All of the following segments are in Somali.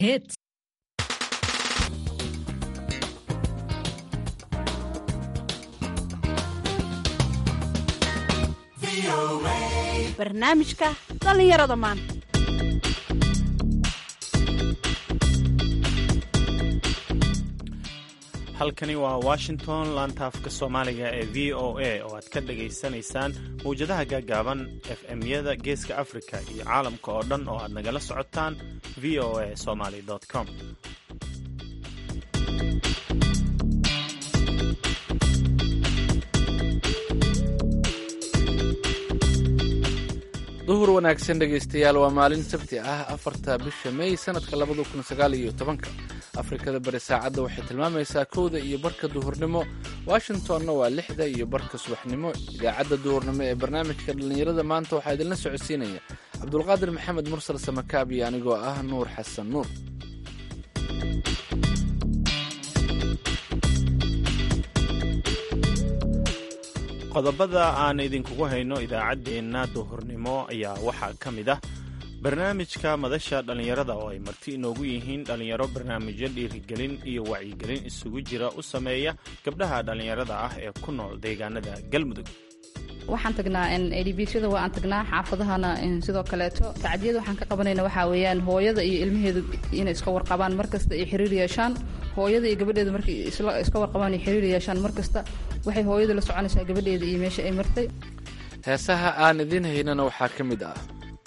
Hits. barnaamijka dhallinyarada maanta halkani waa washington laantaafka soomaaliga ee v o a oo aad ka dhagaysanaysaan mawjadaha gaagaaban f m-yada geeska africa iyo caalamka oo dhan oo aad nagala socotaan v o a somaly com duhur wanaagsan dhegaystayaal waa maalin sabti ah afarta bisha may sanadka labada kun sagaal iyo tobanka afrikada bari saacadda waxay tilmaamaysaa kowda iyo barka duhurnimo washingtonna waa lixda iyo barka subaxnimo idaacadda duhurnimo ee barnaamijka dhallinyarada maanta waxaa idinla socodsiinaya cabdulqaadir maxamed mursal samakaab iyo anigoo ah nuur xasan nuur qodobada aan idinkugu hayno idaacaddeenna duhurnimo ayaa waxaa ka mid ah barnaamijka madasha dhallinyarada oo ay marti inoogu yihiin dhallinyaro barnaamijyo dhiirigelin iyo wacyigelin isugu jira u sameeya gabdhaha dhallinyarada ah ee ku nool deegaanada galmudug waxaan tagnaa edbsyada waa aan tagnaa xaafadahana sidoo kaleeto tacdiyada waxaan ka qabanayna waxaa weeyaan hooyada iyo ilmaheedu inay iska warqabaan markasta ay xiriir yeeshaan hooyada iyo gabadheedu markay iska warqabaan ay xiriir yeeshaan markasta waxay hooyada la soconaysaa gabadheeda iyo meesha ay martay heesaha aan idiin haynana waxaa ka mid ah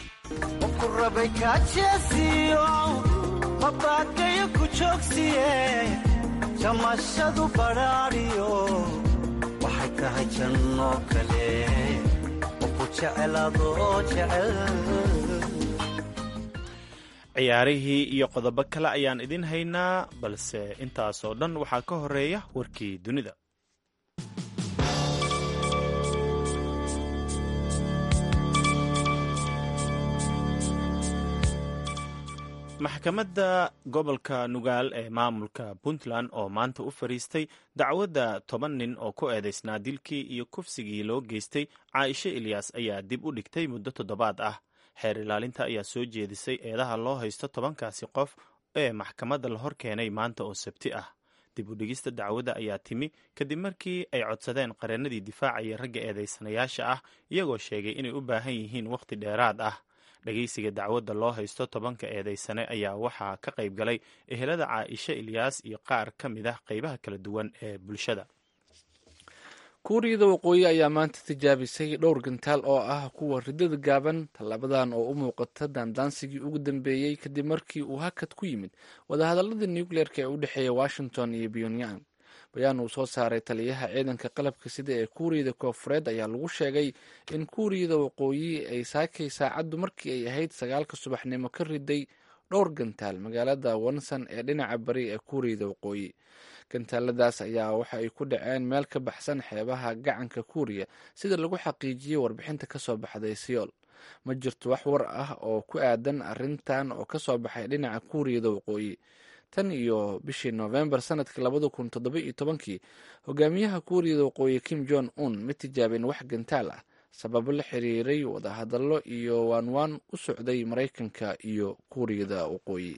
jamashadu badhaadhiyo waxay tahay janno kale oo ku jeceladoo jecel ciyaarihii iyo qodobo kale ayaan idin haynaa balse intaasoo dhan waxaa ka horeeya warkii dunida maxkamadda gobolka nugaal ee maamulka puntland oo maanta u fariistay dacwadda toban nin oo ku eedaysnaa dilkii iyo kufsigii loo geystay caaisho ilyaas ayaa dib u dhigtay muddo toddobaad ah xeer ilaalinta ayaa soo jeedisay eedaha loo haysto tobankaasi qof ee maxkamadda la hor keenay maanta oo sabti ah dib u dhigista dacwadda ayaa timi kadib markii ay codsadeen qareennadii difaacaya ragga eedaysanayaasha ah iyagoo sheegay inay u baahan yihiin wakhti dheeraad ah dhageysiga dacwadda loo haysto tobanka eedaysane ayaa waxaa ka qayb galay ehelada caaisha ilyaas iyo qaar ka mid ah qeybaha kala duwan ee bulshada kuuriyada waqooyi ayaa maanta tijaabisay dhowr gantaal oo ah kuwa ridada gaaban tallaabadan oo u muuqata daandaansigii ugu dambeeyey kadib markii uu hakad ku yimid wadahadaladii nucleerka ee u dhexeeya washington iyo pyongyang bayaan uu soo saaray taliyaha ciidanka qalabka sida ee kuuriyada koofureed ayaa lagu sheegay in kuuriyada waqooyi ay saakay saacaddu markii ay ahayd sagaalka subaxnimo ka riday dhowr gantaal magaalada wonson ee dhinaca bari ee kuuriyada waqooyi gantaaladaas ayaa waxa ay ku dhaceen meel ka baxsan xeebaha gacanka kuuriya sida lagu xaqiijiyey warbixinta kasoo baxday seoul ma jirto wax war ah oo ku aadan arrintan oo kasoo baxay dhinaca kuuriyada waqooyi tan iyo bishii noofembar sanadkii labada kun toddoba iyo tobankii hogaamiyaha kuuriyada waqooyi kim jong un ma tijaabin wax gantaal ah sababo la xiriiray wadahadallo iyo waanwaan u socday maraykanka iyo kuuriyada waqooyi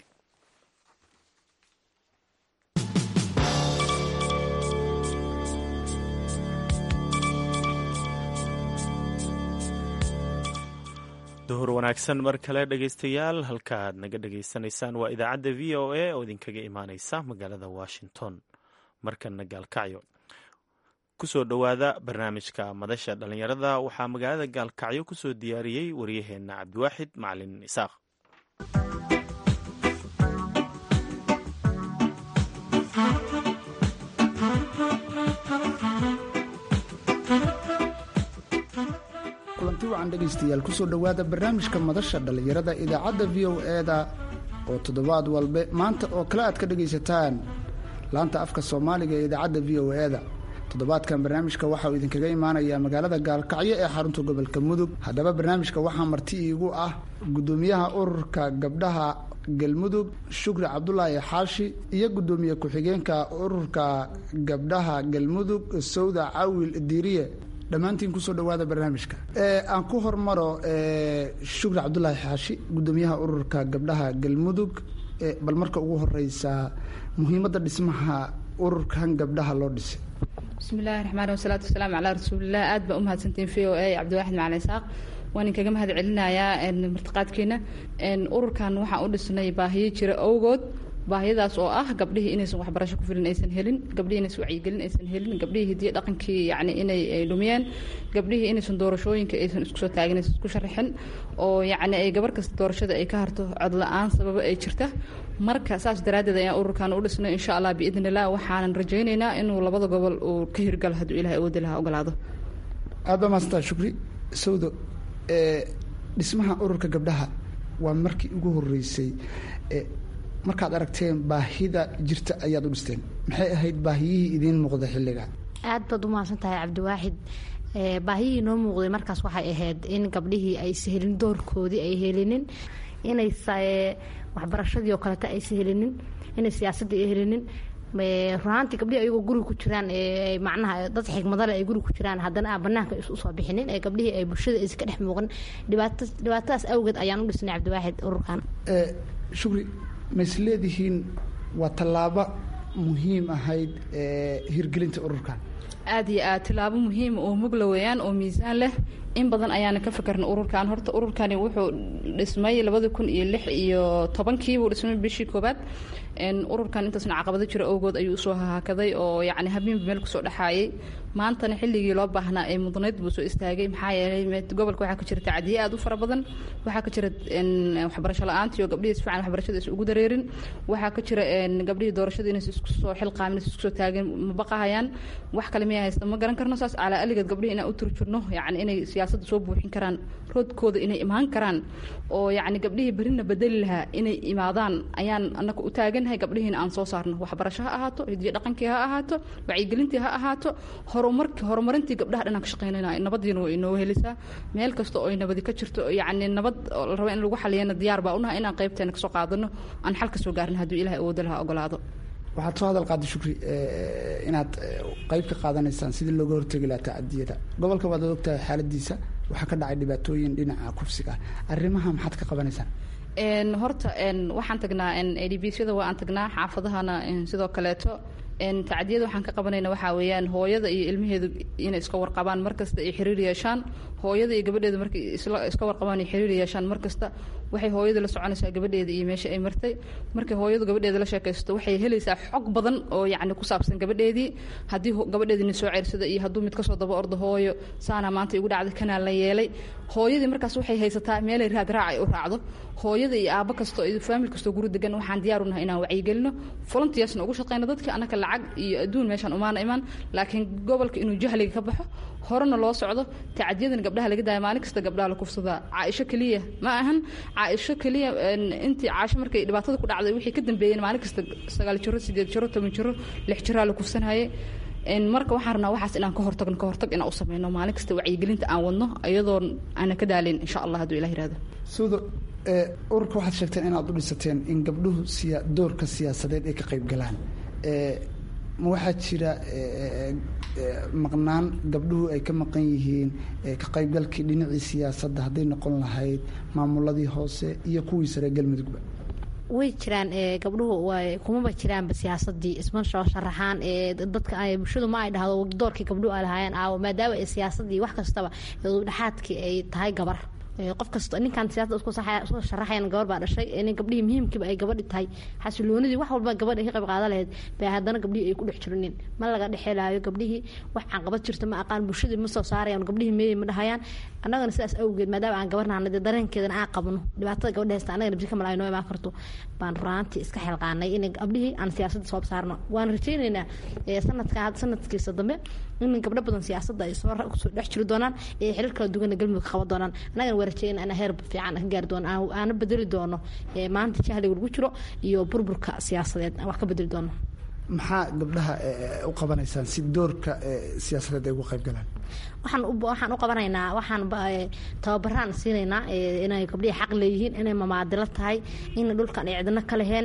duhur wanaagsan mar kale dhegaystayaal halkaaad naga dhegaysanaysaan waa idaacadda v o a oo idinkaga imaaneysa magaalada washington markana gaalkacyo kusoo dhowaada barnaamijka madasha dhallinyarada waxaa magaalada gaalkacyo kusoo diyaariyey waryaheenna cabdiwaaxid macalin isaaq kulanti wacan dhegaystayaal kusoo dhowaada barnaamijka madasha dhallinyarada idaacadda v o e-da oo toddobaad walbe maanta oo kale aad ka dhegaysataan laanta afka soomaaliga ee idaacadda v o e-da toddobaadkan barnaamijka waxa uu idinkaga imaanayaa magaalada gaalkacyo ee xarunta gobolka mudug haddaba barnaamijka waxaa marti iigu ah guddoomiyaha ururka gabdhaha galmudug shukri cabdulaahi xaashi iyo guddoomiye ku-xigeenka ururka gabdhaha galmudug sawda cawil diiriye dhammaantiin kusoo dhawaada barnaamijka aan ku hormaro shukri cabdulaahi xaashi guddoomiyaha ururka gabdhaha galmudug bal marka ugu horeysa muhiimadda dhismaha ururkan gabdhaha loo dhisay bismillahi raxmaan wasalaatu wasalaamu calaa rasuulilah aad baa umahadsantiin v o a cabdiwaaxid macalin isaaq waan inkaga mahad celinayaa martiqaadkeena ururkan waxaan u dhisnay baahiyo jira awgood baahiyadaas oo ah gabdhihii inaysan waxbarasho ku filan aysan helin gabdhihii inaysan wacyigelin aysan helin gabdhihii hidiyo dhaqankii yani inay ay dhumiyeen gabdhihii inaysan doorashooyinka aysan isku soo taagin aysan isku sharaxin oo yacni ay gabar kasta doorashada ay ka harto cod la-aan sababo ay jirta marka saas daraaddeed ayaan ururkan u dhisnay insha allah biidn illah waxaanan rajaynaynaa inuu labada gobol uu ka hirgalo hadduu ilahay awoodi lahaa ogolaado aad baa maasanta shukri sawdo dhismaha ururka gabdhaha waa markii ugu horeysay markaad aragteen baahida jirta ayaad u dhisteen maxay ahayd baahiyihii idiin muuqda xilliga aad baad u mahadsan tahay cabdiwaaxid baahiyihii noo muuqday markaas waxay ahayd in gabdhihii aysa helin doorkoodii ay helinin inay waxbarashadii oo kaleta aysa helinin inay siyaasadii ay helinin runaantii gabdhihii ayagoo guriga ku jiraan macnaha dad xigmadale ay guriga ku jiraan haddana aan banaanka usoo bixinin ee gabdhihii ay bulshada aysa ka dhex muuqan dhibaata dhibaatadaas awgeed ayaan u dhisnay cabdiwaaxid ururkan shukri ma is leedihiin waa tallaabo muhiim ahayd hirgelinta ururkan aad iyo aad tilaabo muhiima oo mugla weeyaan oo miisaan leh in badan ayaana ka fikirna ururkan horta ururkani wuxuu dhismay labadi kun iyo lix iyo tobankii buu dhismay bishii koobaad ururkan intaasna caqabado jira awgood ayuu usoo hahaakaday oo yacni habeenba meel kusoo dhexaayay maantana xilligii loo baahnaa ee mudnayd buu soo istaagay maxaa yeelay gobolka waxaa ka jira tacdiye aad u fara badan waxaa ka jira waxbarasho la-aantii oo gabdhihii si fiican waxbarashada is ugu dareerin waxaa ka jira gabdhihii doorashada inaysa isku soo xilqaamin isku soo taagin ma baqahayaan wax kale miyaa haysta ma garan karno saas calaa aligeed gabdhihii inaan u turjurno yacni inay siyaasadda soo buuxin karaan roodkooda inay imaan karaan oo yacni gabdhihii berina bedeli lahaa inay imaadaan ayaan annaga u taaganahay gabdhihiina aan soo saarno waxbarasho ha ahaato hidiyo dhaqankii ha ahaato wacyigelintii ha ahaato horumarki horumarintii gabdhaha dhanaan ka shaqaynayna nabadiina way inoo helisaa meel kasta oo ay nabadi ka jirto yacni nabad la raba in lagu xaliyana diyaar baa unaha inaan qaybteena kasoo qaadano aan xal ka soo gaarna hadduu ilahay awooda lahaa ogolaado waxaad soo hadal qaaday shukri inaad qayb ka qaadanaysaan sidii looga hortegi lahaa tacadiyada gobolka waad ogtahay xaaladiisa waxaa ka dhacay dhibaatooyin dhinaca kufsiga arrimaha maxaad ka qabanaysaan horta waxaan tagnaa adbsyada waa aan tagnaa xaafadahana sidoo kaleeto tacdiyada waxaan ka qabanayna waxaa weeyaan hooyada iyo ilmaheedu inay iska warqabaan markasta ay xiriir yeeshaan hooyada iyo gabadheeda markay iska warqabaan ay xiriir yeeshaan markasta waxay hooyada la soconaysaa gabadheeda iyo meesha ay martay markay hooyadu gabadheeda la sheekaysto waxay helaysaa xog badan oo yacni ku saabsan gabadheedii haddii gabadheedii soo ceersada iyo hadduu mid kasoo daba ordo hooyo saana maanta igu dhacday kanaa la yeelay hooyadii markaas waxay haysataa meelay raad raac ay u raacdo hooyada iyo aabo kastoo iyo faamil kastoo guri degan waxaan diyaar unahay inaan wacyigelino volunteersna ugu shaqeyno dadka annaka lacag iyo adduun meeshaan umaana imaan laakiin gobolka inuu jahliga ka baxo horena loo socdo tacadiyadan gabdhaha laga daaya maalin kasta gabdhaha la kufsadaa caaisho keliya ma ahan caaisho keliya intii caasho markay dhibaatada ku dhacday wixii ka dambeeyeen maalin kasta sagaal jiro sideed jiro toban jiro lix jiraa la kufsanayay marka waxaan rabnaa waxaas inaan ka hortagno ka hortag inaan u sameyno maalin kasta wacyigelinta aan wadno iyadoo aanan ka daalin insha allah hadduu ilah yirahdo suudo ururka waxaad sheegteen inaad u dhisateen in gabdhuhu siya doorka siyaasadeed ay ka qayb galaan ma waxaa jira maqnaan gabdhuhu ay ka maqan yihiin ka qaybgalkii dhinacii siyaasadda hadday noqon lahayd maamuladii hoose iyo kuwii sare galmudugba way jiraan gabdhuhu kumaba jiraanba siyaasadii isma soo sharaxaan dadka bulshadu ma ay dhahdo doorkii gabdhuhu ay lahaayeen aawo maadaama ay siyaasadii wax kastaba dhexaadkii ay tahay gabar qof kasta ninkaan siyaasada isku sharaxayan gabar baa dhashay in gabdhihii muhiimkiiba ay gabadhi tahay xasiloonidii wax walba gabadha ka qayb qaadan lahayd bay haddana gabdhihii ay ku dhex jirinin ma laga dhexelaayo gabdhihii wax caqabad jirta ma aqaan bulshadii ma soo saarayaan gabdhihii meeyey ma dhahayaan annagana sidaas awgeed maadaama aan gabarnahana dee dareenkeedana aan qabno dhibaatada gabadha haysta annagana bisi kamal ay noo imaan karto baan runaantii iska xilqaanay in gabdhihii aan siyaasadda soo saarno waan rajaynaynaa sanadka sanadkiisa dambe in gabdho badan siyaasadda ay soo dhex jiri doonaan ee xiriir kala duwana galmudug qaban doonaan annagana waa rajayna ana heer fiican ka gaari doono aana bedeli doono maanta jahliga lagu jiro iyo burburka siyaasadeed wax ka bedeli doono maxaa gabdhaha u qabanaysaan si doorka siyaasadeed ay uga qayb galaan waxaan waxaan u qabanaynaa waxaan tababaraan siinaynaa inay gabdhihii xaq leeyihiin inay mamaadilo tahay in dhulkan ay cidno ka leheen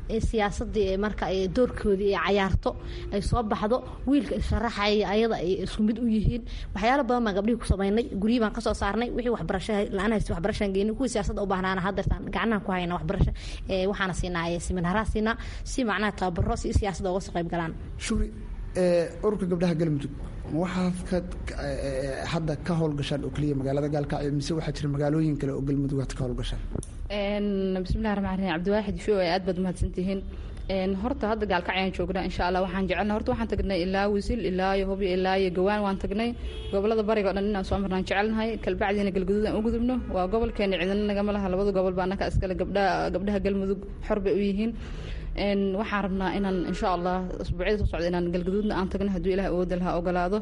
siyaasadii marka doorkoodii ay cayaarto ay soo baxdo wiilka isharaxaya ayada ay isku mid u yihiin waxyaalo badan baan gabdhihii ku samaynay guryihii baan kasoo saarnay wixii waxbarasho la-aan haysta waxbarashaan geynay kuwii siyaasadda u baahnaana haddeertaan gacnahan ku hayna waxbarasho waxaana siinaa seminaaraha siinaa si macnaha tababaro si siyaasadda uga soo qayb galaan shuri ururka gabdhaha galmudug waxaad hadda ka howlgashaan oo keliya magaalada gaalkacyo mise waxaa jira magaalooyin kale oo galmudug aad ka howlgashaan bismillahi raxmaan raxiim cabdiwaaxid show ay aad baad mahadsantihiin horta hadda gaalkacyaan joognaa insha allah waxaan jecelnaa horta waxaan tagnay ilaa wisil ilaa iyo hubyo ilaa iyo gawaan waan tagnay gobolada bariga o dhan inaan soo marnaan jecelnahay kalbacdiina galguduud aan u gudubno waa gobolkeena cidina nagama laha labada gobol baa annaka iskale gabdhaha gabdhaha galmudug xor bay u yihiin waxaan rabnaa inaan insha allah asbuucyada soo socda inaan galgaduudna aan tagno hadduu ilaah awooda laha ogolaado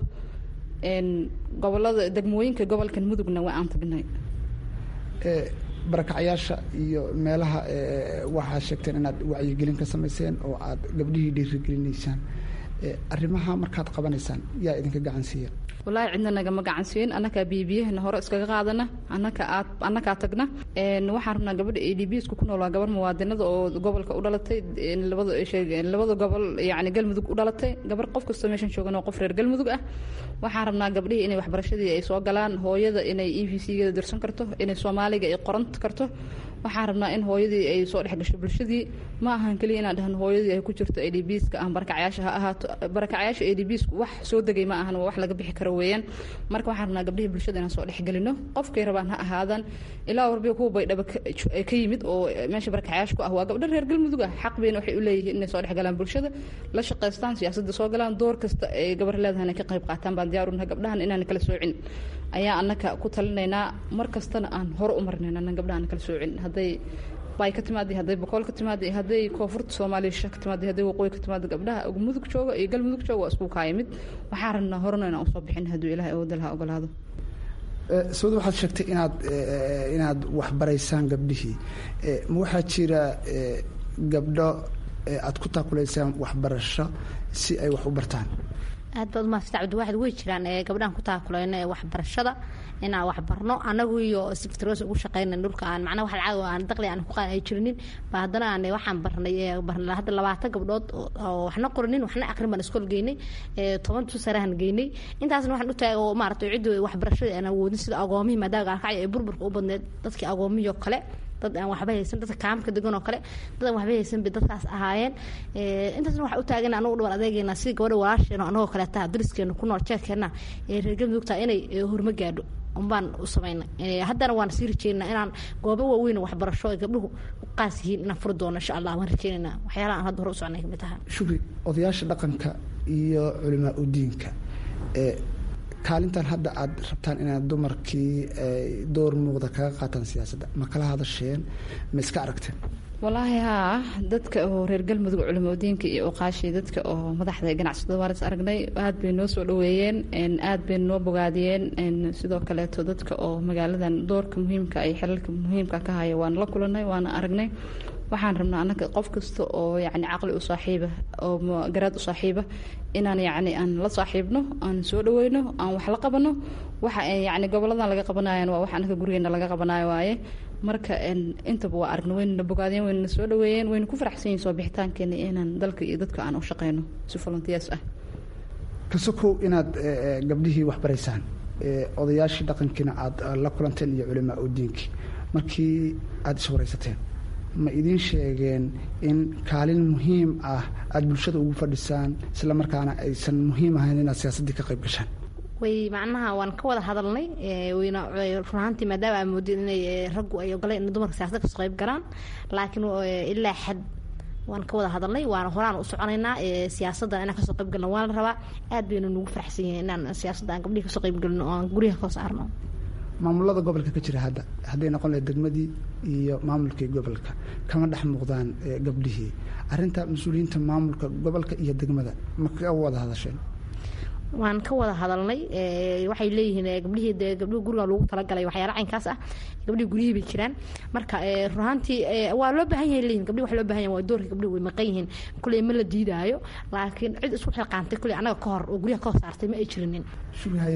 gobolada degmooyinka gobolkan mudugna waa aan tagnay barakacyaasha iyo meelaha waxaa sheegteen inaad wacyigelin ka samayseen oo aad gabdhihii dhiirigelinaysaan arrimaha markaad qabanaysaan yaa idinka gacan siiya wallaahi cidna nagama gacan siin annakaa biyobiyahana hore iskaga qaadana annaka aad annakaa tagna waxaan rabnaa gabadha a d b sku ku nool waa gabar muwaadinada oo gobolka u dhalatay labada labada gobol yacni galmudug u dhalatay gabar qof kastoo meeshan joogan oo qof reer galmudug ah waxaan rabnaa gabdhihii inay waxbarashadii ay soo galaan hooyada inay e v c gada dirsan karto inay soomaaliga ay qoran karto waxaan rabnaa in hooyadii ay soo dhex gasho bulshadii ma ahan keliya inaan dhahno hooyadii ay ku jirto a d b ska ah barakacyaasha ha ahaato barakacyaasha a d b sku wax soo degay ma ahan waa wax laga bixi karo weeyaan marka waxaan rabnaa gabdhihii bulshada inaan soo dhexgelino qofkay rabaan ha ahaadaan ilaa warbiga kuwa baydhaba ka yimid oo meesha barakacyaasha ku ah waa gabdho reer galmudug ah xaq bayna waxay u leeyihiin inay soo dhex galaan bulshada la shaqaystaan siyaasadda soo galaan door kasta ay gabar leedahan ay ka qayb qaataan baan diyaar unahay gabdhahan inaan kala soocin ayaa annaka ku talinaynaa mar kastana aan hore u marnayn annan gabdhaha aan kala soocin hadday bay ka timaada hadday boqol ka timaada hadday koonfurta soomaaliya sha ka timaada hadday waqooyi ka timaada gabdhaha mudug jooga iyo galmudug jooga waa isku kaayimid waxaan rabnaa horena inaan usoo bixin hadduu ilahay awooda laha ogolaado sawda waxaad sheegtay inaad inaad waxbaraysaan gabdhihii ma waxaa jira gabdho aad ku taakulaysaan waxbarasho si ay wax u bartaan aad baad umahadsanta cabdiwaaxid way jiraan gabdhahan ku taakulayno ee waxbarashada inaan waxbarno anagu iyo sectros ugu shaqeyna dhulka aan macnaha wax lacag aan daqli aan ku qaan ay jirinin ba haddana aan waxaan barnay barnay hadda labaatan gabdhood oo waxna qoranin waxna aqrin baan iskool geynay toban tusarahan geynay intaasna waxaan u taagay oo maaragtay ciddu waxbarashada aan awoodin sida agoomihii maadaama gaalkacyo ee burburka u badneed dadkii agoomihii oo kale dad aan waxba haysan dadka kaamka degan oo kale dad aan waxba haysan bay dadkaas ahaayeen intaasna waxaa u taagan anagu dhaban adeegeena si gabadha walaasheena anagoo kaleeta dariskeena ku nool jeerkeena ee reer galmudugta inay horma gaadho unbaan u samaynay haddana waan sii rajeynaa inaan goobo waaweyn waxbarasho ay gabdhuhu qaas yihiin inaan furi doono insha allah waan rajeynaynaa waxyaalaha aan hadda hore u socnay kamid taha shukri odayaasha dhaqanka iyo culimaa udiinka kaalintan hadda aad rabtaan inaad dumarkii door muuqda kaga qaataan siyaasadda ma kala hadasheen ma iska aragteen walaahi haa dadka oo reer galmudug culimadiinka iyo oqaashii dadka oo madaxda ganacsatada waaris aragnay aad bay noo soo dhaweeyeen aad bay noo bogaadiyeen sidoo kaleeto dadka oo magaaladan doorka muhiimka ay xilalka muhiimka ka haya waana la kulanay waana aragnay waxaan rabnaa annaga qof kasta oo yacni caqli u saaxiiba oo garaad u saaxiiba inaan yacni aan la saaxiibno aan soo dhaweyno aan wax la qabano waxa yacni goboladan laga qabanayan waa wax annaga gurigeena laga qabanayo waaye marka intaba waa aragna waynana bogaadeen waynana soo dhaweeyeen wayna ku faraxsan yihin soo bixitaankeena inaan dalka iyo dadka aan u shaqeyno si volunteers ah kasokow inaad gabdhihii waxbaraysaan odayaashii dhaqankiina aad la kulanteen iyo culimaa udiinkii markii aada iswaraysateen ma idiin sheegeen in kaalin muhiim ah aada bulshada ugu fadhisaan isla markaana aysan muhiim ahayn inaad siyaasaddii ka qayb gashaan way macnaha waan ka wada hadalnay wayna runahaantii maadaama aa moodeen inay raggu ay ogoleen in dumarka siyasada kasoo qayb galaan laakiin ilaa xad waan ka wada hadalnay waana horaan u soconaynaa siyaasadda inaan kasoo qayb galno waana la rabaa aad baynu nugu faraxsan yihiin inaan siyaasadda aan gabdhihi kasoo qayb galino oo aan guryaha ka saarno maamulada gobolka ka jira hadda hadday noqon lahayd degmadii iyo maamulkii gobolka kama dhex muuqdaan gabdhihii arrinta mas-uuliyiinta maamulka gobolka iyo degmada ma ka wada hadasheen waan ka wada hadalnay waxay leeyihiin gabdhihii gabdhihi guriga lagu talagalay waxyaala caynkaas ah gabdhihii guryihii bay jiraan marka runaantii waa loo baahan yahay leeyihin gabdhihi wax loo baahan yahay waa doorka gabdhihi way maqan yihiin kuley ma la diidaayo laakiin cid isku xilqaantay kuley annaga ka hor oo guryaha ka hor saartay ma ay jirinin shubi haye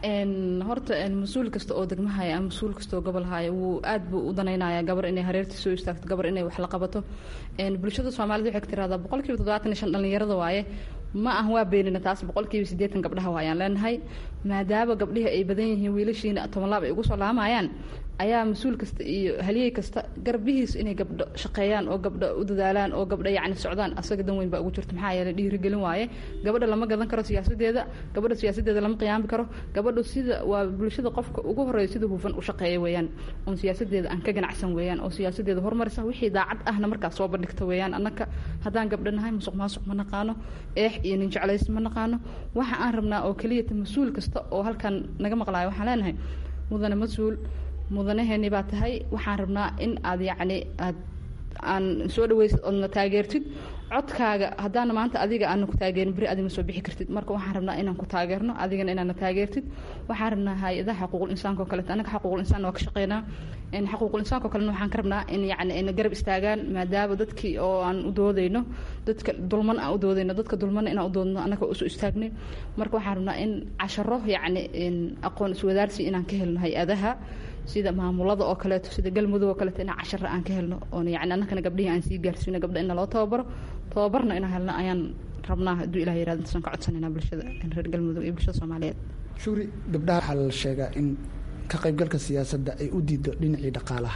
horta mas-uul kasta oo degmahaya ama mas-uul kasta oo gobol haya wuu aad buu u danaynaya gabar inay hareertii soo istaagto gabar inay wax la qabato bulshada soomaalida waxay tiraahdaa boqolkiiba toddobaatan iyo shan dhallinyarada waaye ma ah waa beenina taas boqolkiiba siddeetan gabdhaha waayaan leenahay maadaama gabdhihii ay badan yihiin wiilashiina tobanlaab ay ugu soo laamayaan ayaa mas-uul kasta iyo haliyey kasta garbihiis inay gabdho shaqeeyaan oo gabdho u dadaalaan oo gabdho yacni socdaan asaga dan weyn baa ugu jirta maxaa yeelay dhiirigelin waaye gabadha lama gadan karo siyaasadeeda gabadha siyaasadeeda lama qiyaami karo gabadhu sida waa bulshada qofka ugu horeeya sida hufan u shaqeeya weeyaan oon siyaasadeeda aan ka ganacsan weeyaan oo siyaasadeeda horumarisa wixii daacad ahna markaas soo bandhigta weeyaan annaka haddaan gabdho nahay musuq maasuq ma naqaano eex iyo nin jeclays ma naqaano waxa aan rabnaa oo keliyata mas-uul kasta oo halkan naga maqlaayo waxaan leenahay mudane mas-uul mudanaheeni baa tahay waxaan rabnaa in aad yacni aad aan soo dhaweysid oodna taageertid codkaaga haddaana maanta adiga aana ku taageerin beri adima soo bixi kartid marka waxaan rabnaa inaan ku taageerno adigana inaana taageertid waxaan rabnaa hay-adaha xuquuqul insaanka oo kaleeto annaga xuquuqul insaan waa ka shaqeynaa xuquuqul insaanka oo kalena waxaan ka rabnaa in yacni ina garab istaagaan maadaama dadkii oo aan u doodayno dadka dulman aan u doodayno dadka dulmana inaan u doodno annaga usu istaagnay marka waxaan rabnaa in casharo yacni aqoon iswadaarsi inaan ka helno hay-adaha sida maamulada oo kaleeto sida galmudug oo kaleeto inaan cashara aan ka helno oon yacni annakana gabdhihii aan sii gaarsiino gabdha ina loo tababaro tababarna inaan helno ayaan rabnaa hadduu ilah yirahdo intaasaan ka codsanayna bulshada reer galmudug iyo bulshada soomaaliyeed shuuri gabdhaha waxaa la sheegaa in ka qaybgalka siyaasadda ay u diido dhinacii dhaqaalaha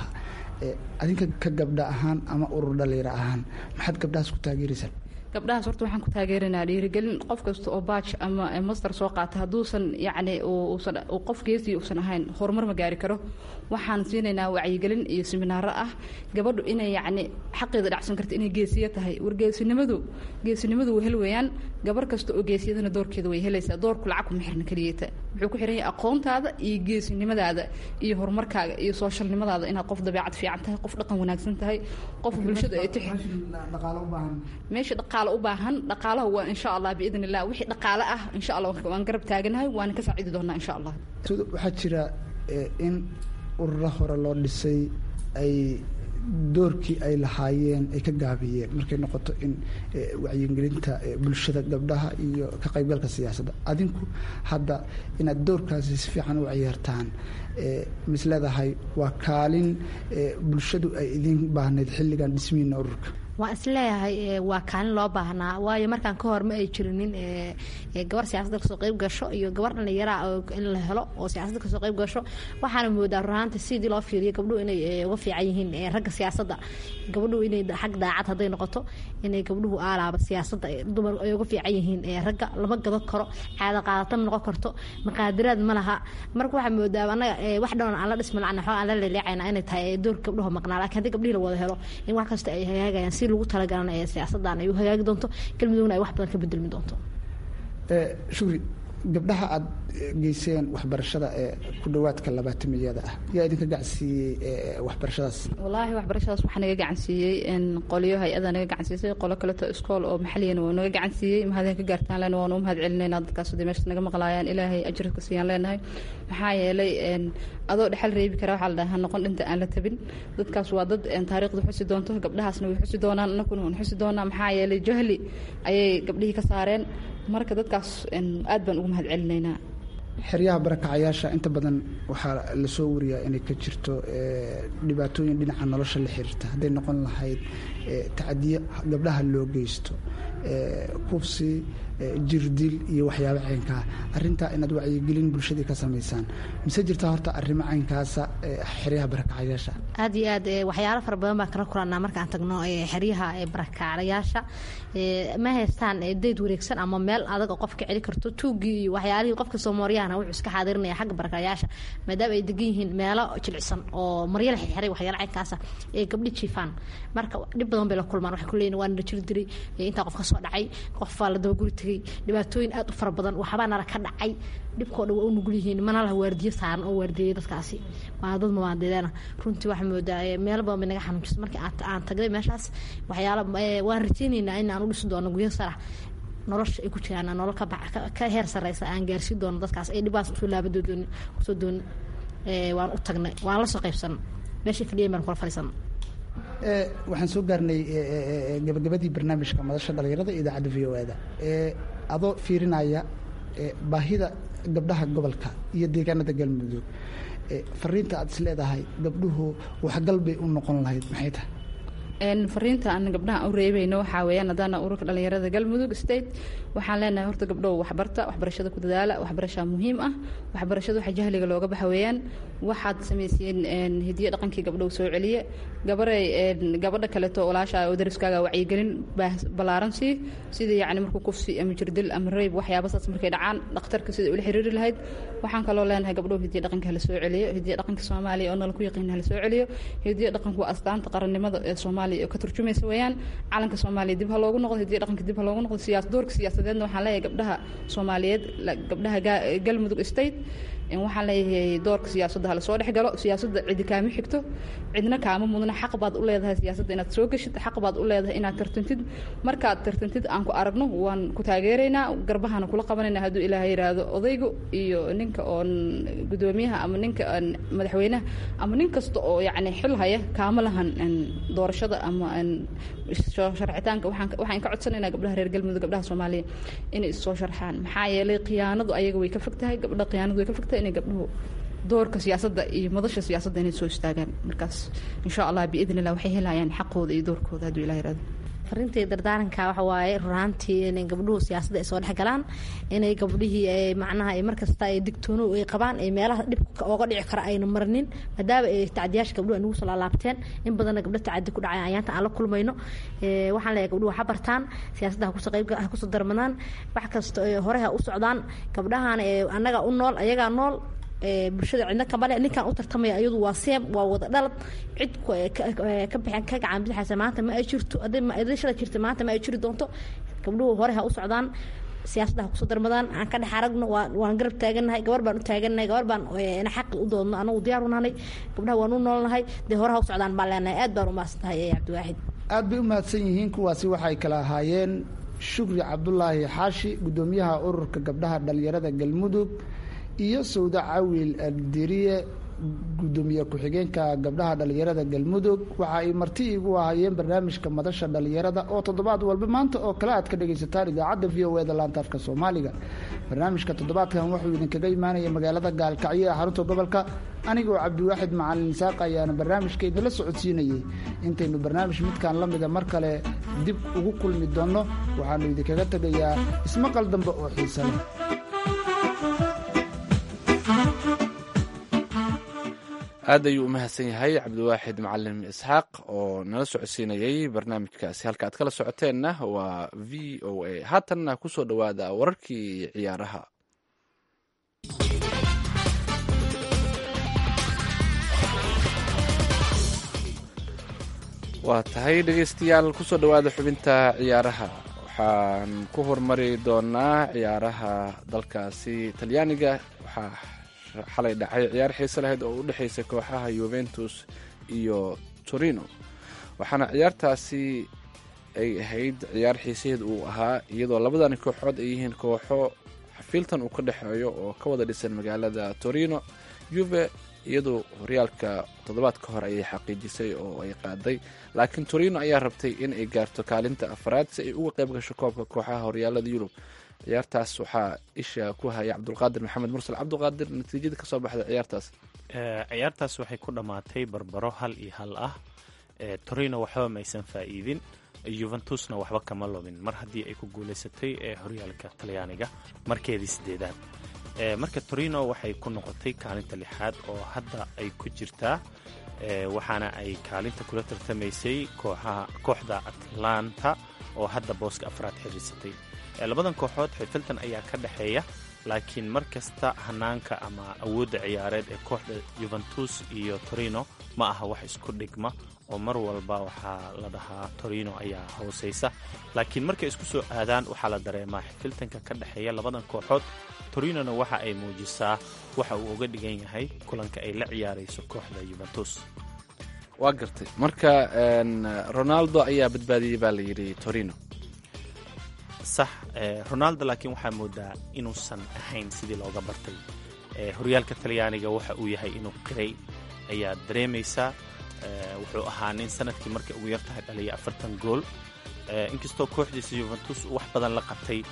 adinka ka gabdha ahaan ama urur dhalinyaro ahaan maxaad gabdhahaas ku taageeraysaa gabdhahaas horta waxaan ku taageeranaa dhiirigelin qof kasta oo baaj ama master soo qaata hadduusan yacni uusan qof geesii uusan ahayn horumar ma gaari karo waxaan siinaynaa wacyigelin iyo siminaaro ah gabadhu inay yacni xaqeeda dhacsan karta inay geesiya tahay wargeesinimadu geesinimadu way hel weeyaan gabar kasta oo geesiyadana doorkeeda way helaysaa doorku lacag kuma xirna keliyeeta wuxuu ku xiran yahay aqoontaada iyo geesinimadaada iyo horumarkaaga iyo sooshalnimadaada inaad qof dabeecad fiican tahay qof dhaqan wanaagsan tahay qof bulshada ay tixi meesha dhaqaale u baahan dhaqaalaha waa insha allah biidn illah wixii dhaqaale ah insha allah waan garab taaganahay waana ka saacidi doonaa insha allah waxaa jira in ururo hore loo dhisay ay doorkii ay lahaayeen ay ka gaabiyeen markay noqoto in wacyigelinta bulshada gabdhaha iyo ka qaybgalka siyaasadda adinku hadda inaad doorkaasi si fiican u ciyaartaan mis leedahay waa kaalin bulshadu ay idin baahnayd xilligan dhismihiina ururka waan isleeyahay waa kaalin loo baahnaa waayo markaan ka hor ma ay jirinin gabar siyaasadda kasoo qayb gasho iyo gabar dhallinyaraa in la helo oo siyaasadda kasoo qayb gasho waxaana moodaa runaanta sidii loo fiiriyo gabdhuhu inay uga fiican yihiin ragga siyaasadda gabdhuhu inay xag daacad hadday noqoto inay gabdhuhu aalaaba siyaasadda dumar ay uga fiican yihiin ragga lama gadan karo caada qaadata ma noqon karto maqaadiraad ma laha marka waxaa moodaa anaga wax dhown aan la dhisma lacna xoo aan la leeleecayna inay tahay doorka gabdhuhu maqnaa laakiin haddii gabdhihii la wada helo in wax kasta ay hagaagayaan si lagu talagalana ee siyaasaddan ay u hagaagi doonto galmudugna ay wax badan ka bedelmi doonto shukri gabdhaha aada geyseen waxbarashada ee ku dhawaadka labaatamiyada ah yaa idinka gacansiiyey waxbarashadaas wallaahi waxbarashadaas waxaa naga gacansiiyey qolyo hay-ada naga gacansiisay qolo kaleto iskool oo maxaliyana waa naga gacansiiyey mahadeen ka gaartaan lena waanu mahad celinayna dadkaas haday meesha naga maqlaayaan ilaahay ajirka siiyaan leenahay maxaa yeelay adoo dhexal reebi kara waxaa la dhaha noqon dhinta aan la tabin dadkaas waa dad taariikhda xusi doonto gabdhahaasna way xusi doonaan anakuna waan xusi doonaa maxaa yeelay jahli ayay gabdhihii ka saareen marka dadkaas aad baan ugu mahad celinaynaa xeryaha barakacayaasha inta badan waxaa lasoo wariyaa inay ka jirto dhibaatooyin dhinaca nolosha la xiriirta hadday noqon lahayd tacadiyo gabdhaha loo geysto kufsi jirdil iyo waxyaabo caynkaa arrintaa inaad wacyigelin bulshadii ka samaysaan mise jirtaa horta arrimo caynkaasa xeryaha barakacayaasha aad iyo aad waxyaalo fara badan baan kala kulanaa markaan tagno xeryaha barakacayaasha ma haystaan dayd wareegsan ama meel adag oo qofka celi karto tuugii iyo waxyaalihii qofka soomaariyahana wuxuu iska xaadirinaya xagga barakacayaasha maadaama ay degan yihiin meelo jilicsan oo maryo la xirxiray waxyaalo caynkaasa ee gabdhi jiifaan marka dhib badan bay la kulmaan waxay ku leeyihin waa nala jiri diray intaa qof ka soo dhacay qof baa la dabaguri tegay dhibaatooyin aad u fara badan waxbaa nala ka dhacay dhibkoo dhan waa u nugul yihiin mana laha waardiyo saaran oo waardieyay dadkaasi waa dad mabaadeedana runtii waxaa moodaa meel badan bay naga xanuunjisa markii aan tagnay meeshaas waxyaala waan rajaynaynaa in aan u dhisi doono guryo sarax nolosha ay ku jiraan nolol ka heer sareysa aan gaarsiin doono dadkaas ay dhibaas kusoo laabadoodoon kusoo dooni waan u tagnay waan la soo qaybsana meeshii fadhiyan baan kula fadhiisana waxaan soo gaarnay gabagabadii barnaamijka madasha dhalinyarada idaacadda v o e da adoo fiirinaya baahida gabdhaha gobolka iyo deegaanada galmudug fariinta aad is leedahay gabdhuhu waxgal bay u noqon lahayd maxay tahay fariinta aan gabdhaha u reebayno waxaa weeyaan haddaana ururka dhalinyarada galmudug state waxaan leenahay horta gabdhow waxbarta waxbarashada ku dadaala waxbarashaa muhiim ah waxbarashada waxa jahliga looga baxa weeyaan waxaad samayseen hidiyo dhaqankii gabdhow soo celiye gabaray gabadha kaleeto walaasha oo dariskaaga wacyigelin ballaaran sii sida yacni markuu kufsi ama jirdil ama rayb waxyaaba saas markay dhacaan dhakhtarka sida ula xiriiri lahayd waxaan kaloo leenahay gabdhow hidiyo dhaqanka hala soo celiyo hidiyo dhaqanka soomaaliya oo nala ku yaqiin hala soo celiyo hidiyo dhaqanku waa astaanta qarannimada ee soomaaliya oo ka turjumaysa weeyaan calanka soomaaliya dib ha loogu noqdo hidiyo dhaqanka dib ha loogu noqdo siyaas doorka siyaasadeedna waxaan leeyahay gabdhaha soomaaliyeed gabdhaha galmudug state waxaan leeyahay doorka siyaasadda hala soo dhex galo siyaasadda cidi kaama xigto cidna kaama mudna xaq baad u leedahay siyaasadda inaad soo geshid xaq baad u leedahay inaad tartantid markaad tartantid aan ku aragno waan ku taageeraynaa garbahana kula qabanayna hadduu ilaahay yidhaahdo odaygu iyo ninka oon gudoomiyaha ama ninka madaxweynaha ama nin kasta oo yacni xil haya kaama lahan doorashada ama sharcitaanka waxaan ka codsanaynaa gabdhaha reer galmudug gabdhaha soomaaliya inay issoo sharxaan maxaa yeelay khiyaanadu ayaga way ka fog tahay gabdha khiyaanadu way ka fog tahay inay gabdhuhu doorka siyaasadda iyo madasha siyaasadda inay soo istaagaan markaas insha allah biidn illah waxay helayaan xaqooda iyo doorkooda hadduu ilah yirahdo farintii dardaaranka waxa waaye runaantii inay gabdhuhu siyaasadda ay soo dhex galaan inay gabdhihii macnaha markasta ay digtoono ay qabaan ay meelaha dhibka ooga dhici kara ayna marnin maadaama ay tacdiyaasha gabdhuhu ay nagu soo laalaabteen in badanna gabdho tacadi ku dhacay ayaanta aan la kulmayno waxaan leeyahay gabdhuhu ha bartaan siyaasadda hakusoo qayb ha kusoo darmadaan wax kasta hore ha u socdaan gabdhahan annaga u nool ayagaa nool bulshada cidna kamale ninkan u tartamaya iyadu waa seem waa wada dhalad cid ka bixin ka gacan bidixaysa maanta ma ay jirto haddii shala jirta maanta ma ay jiri doonto gabdhuhu hore ha u socdaan siyaasadda ha kusoo darmadaan aan ka dhex aragno waan garab taagannahay gabar baan u taagannahay gabar baan xaqi u doodno anagu diyaar u nahay gabdhaha waan u noolnahay dee hore ha u socdaan baan leenahay aad baan u mahadsan tahay cabdiwaaxid aad bay u mahadsan yihiin kuwaasi waxay kala ahaayeen shukri cabdulaahi xaashi guddoomiyaha ururka gabdhaha dhalinyarada galmudug iyo sawda cawil aldiriye guddoomiye ku-xigeenka gabdhaha dhalinyarada galmudug waxa ay marti igu ahaayeen barnaamijka madasha dhalinyarada oo toddobaad walba maanta oo kale aad ka dhagaysataan idaacadda v o e da laanta afka soomaaliga barnaamijka toddobaadkan wuxuu idinkaga imaanaya magaalada gaalkacyo ee xarunta gobolka anigoo cabdiwaaxid macalin isaaq ayaana barnaamijka idinla socodsiinayay intaynu barnaamij midkan la mida mar kale dib ugu kulmi doonno waxaanu idinkaga tegayaa ismaqal dambe oo xiisa leh aad ayuu u mahadsan yahay cabdiwaaxid macalim isxaaq oo nala socodsiinayay barnaamijkaasi halka aad kala socoteenna waa v o a haatanna ku soo dhowaada wararkii ciyaaraha waa tahay dhegeystayaal kusoo dhowaada xubinta ciyaaraha waxaan ku hormari doonaa ciyaaraha dalkaasi talyaaniga waxaa xalay dhacay ciyaar xiise lahayd oo u dhexaysay kooxaha yuventus iyo torino waxaana ciyaartaasi ay ahayd ciyaar xiisaheed uu ahaa iyadoo labadani kooxood ay yihiin kooxo xafiiltan uu ka dhexeeyo oo ka wada dhisan magaalada torino juve iyadoo horyaalka toddobaad ka hor ayay xaqiijisay oo ay qaaday laakiin torino ayaa rabtay in ay gaarto kaalinta afraad si ay uga qayb gasho koobka kooxaha horyaalada yurub ciyaartaas waxaa isha ku haya cabdulqaadir maxamed mursal cabdulqaadir natiijada kasoo baxda ciyaartaas ciyaartaas waxay ku dhammaatay barbaro hal iyo hal ah torino waxba maysan faa'iidin yuventusna waxba kama lobin mar haddii ay ku guulaysatay ee horyaalka talyaaniga markeedii sideedaad marka torino waxay ku noqotay kaalinta lixaad oo hadda ay ku jirtaa waxaana ay kaalinta kula tartamaysay kooxda atlanta oo hadda booska afraad xiriirsatay labadan kooxood xifiltan ayaa ka dhexeeya laakiin mar kasta hanaanka ama awoodda ciyaareed ee kooxda yuventus iyo torino ma aha wax isku dhigma oo mar walba waxaa la dhahaa torino ayaa hoosaysa laakiin markay isku soo aadaan waxaa la dareemaa xifiltanka ka dhexeeya labadan kooxood torinona waxa ay muujisaa waxa uu uga dhigan yahay kulanka ay la ciyaarayso kooxda yuventus waa gartay marka ronaldo ayaa badbaadiyey baa layidhi torino sax ronaldo laakiin waxaa moodaa inuusan ahayn sidii looga bartay horyaalka talyaaniga waxa uu yahay inuu qiray ayaad dareemaysaa wuxuu ahaa nin sanadkii markay ugu yartahay dhaliya afartan gool inkastoo kooxdiisa yuventus wax badan la qabtay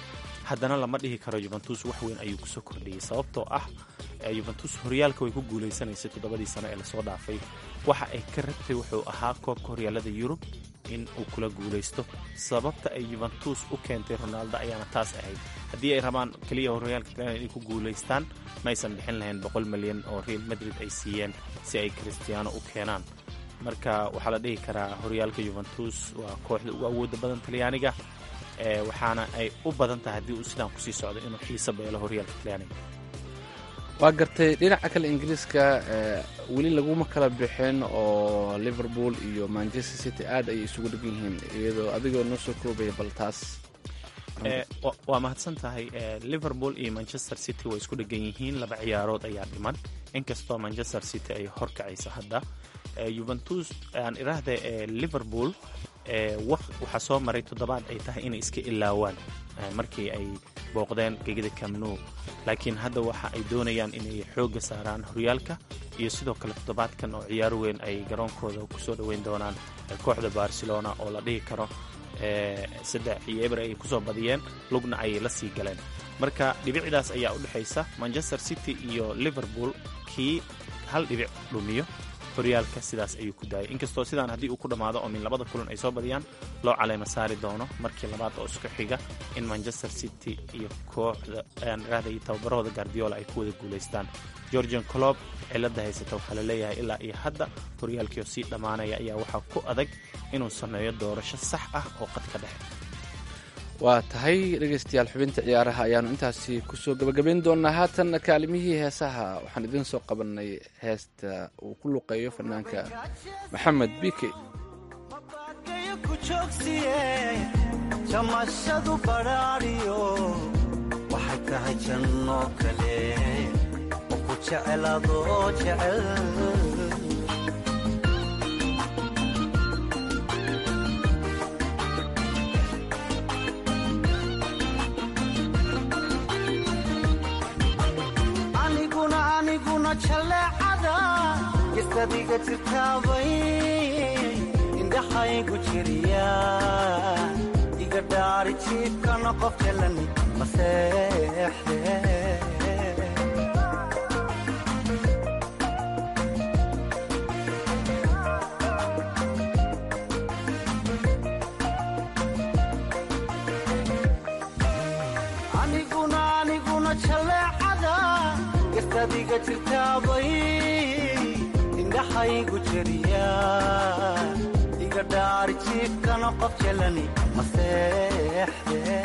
haddana lama dhihi karo yuventus wax weyn ayuu kusoo kordhiyey sababtoo ah yuventus horyaalka way ku guulaysanaysay toddobadii sano ee lasoo dhaafay waxa ay ka rabtay wuxuu ahaa koobka horyaalada yurub in uu kula guulaysto sababta ay yuventus u keentay ronaldo ayaana taas ahayd haddii ay rabaan keliya horyaalka talyaaniga inay ku guulaystaan maysan bixin lahayn boqol milyan oo real madrid ay siiyeen si ay christiano u keenaan marka waxaa la dhihi karaa horyaalka yuventus waa kooxda ugu awooda badan talyaaniga waxaana ay u badan tahay haddii uu sidaan kusii socdo inuu xiiso beelo horyaalka talyaaniga waa gartay dhinaca kale ingiriiska weli laguma kala bixin oo liverpool iyo manchester city aad ayay isugu dhegan yihiin iyadoo adigoo noo soo koobaya bal taas waa mahadsan tahay liverpool iyo manchester city way isku dhegan yihiin laba ciyaarood ayaa dhiman inkastoo manchester city ay horkacayso hadda yuventus aan iraahda liverpool waxaa soo maray toddobaad ay tahay inay iska ilaawaan markii ay booqdeen gegida camnu laakiin hadda waxa ay doonayaan inay xoogga saaraan horyaalka iyo sidoo kale toddobaadkan oo ciyaar weyn ay garoonkooda kusoo dhoweyn doonaan kooxda barcelona oo la dhihi karo saddex iyo eber ay kusoo badiyeen lugna ayay la sii galeen marka dhibicdaas ayaa u dhexaysa manchester city iyo liverpool kii hal dhibic dhumiyo horyaalka sidaas ayuu ku daayay inkastoo sidaan haddii uu ku dhammaado oo min labada kulan ay soo badiyaan loo caleema saari doono markii labaad oo isku xiga in manchester city iyo kooxda raahday tababarahooda guardiola ay ku wada guulaystaan georgian colob cilada haysata waxaa la leeyahay ilaa iyo hadda horyaalkiioo sii dhammaanaya ayaa waxaa ku adag inuu sameeyo doorasho sax ah oo qadka dhexe waa tahay dhegaystayaal xubinta ciyaaraha ayaanu intaasi kusoo gabagabayn doonaa haatan kaalimihii heesaha waxaan idiin soo qabanay heesta uu ku luqeeyo fanaanka maxamed bike jamashadu badhaadhiyo waxay tahay janno kale oo ku jecelaadoo jecel jaleecada gistadiga jirtaabay indhaxaygu jiriya iga dhaari jiibkana qof jelani maseexde aniguna aniguna jaleecada gastadiga jirtaabay indhaxaygu jeriya iga dhaari jiibkana qof jelani maseexde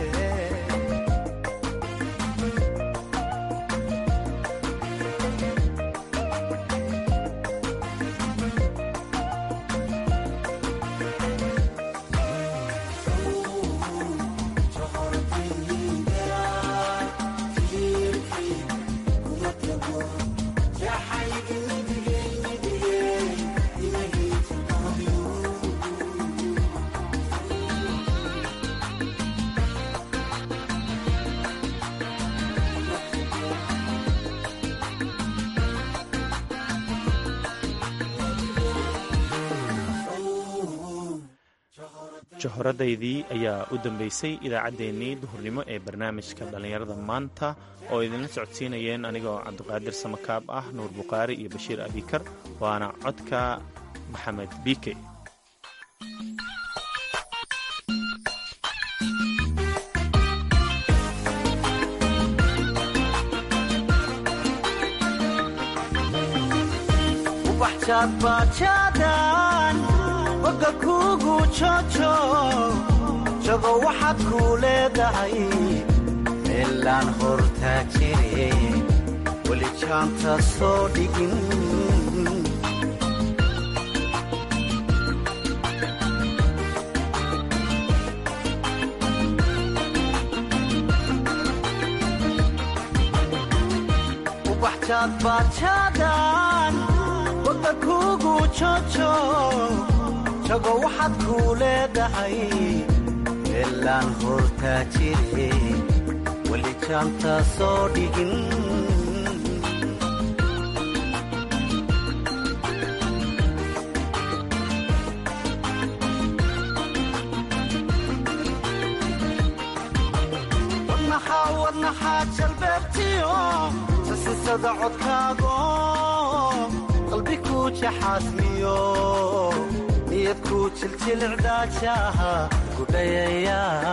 johoradaydii ayaa u dambeysay idaacaddeenii duhurnimo ee barnaamijka dhallinyarada maanta oo idinla socodsiinayeen anigoo cabdiqaadir samakaab ah nuur bukhaari iyo bashiir abikar waana codka maxamed biike oga kuugu jojo jago waxaad kuu leedahay meelaan hortaa jire weli jaanta soo dhigin ubaxjaad baajaadan oga kuugu jojo jago waxaad kuu leedahay meelaan hortaa jire weli jaanta soo dhigin naxaa jalbeebtiyo sasisada codkaago qalbi ku jaxaasmiyo niyad ku jiljilcdaajaha gudhayaya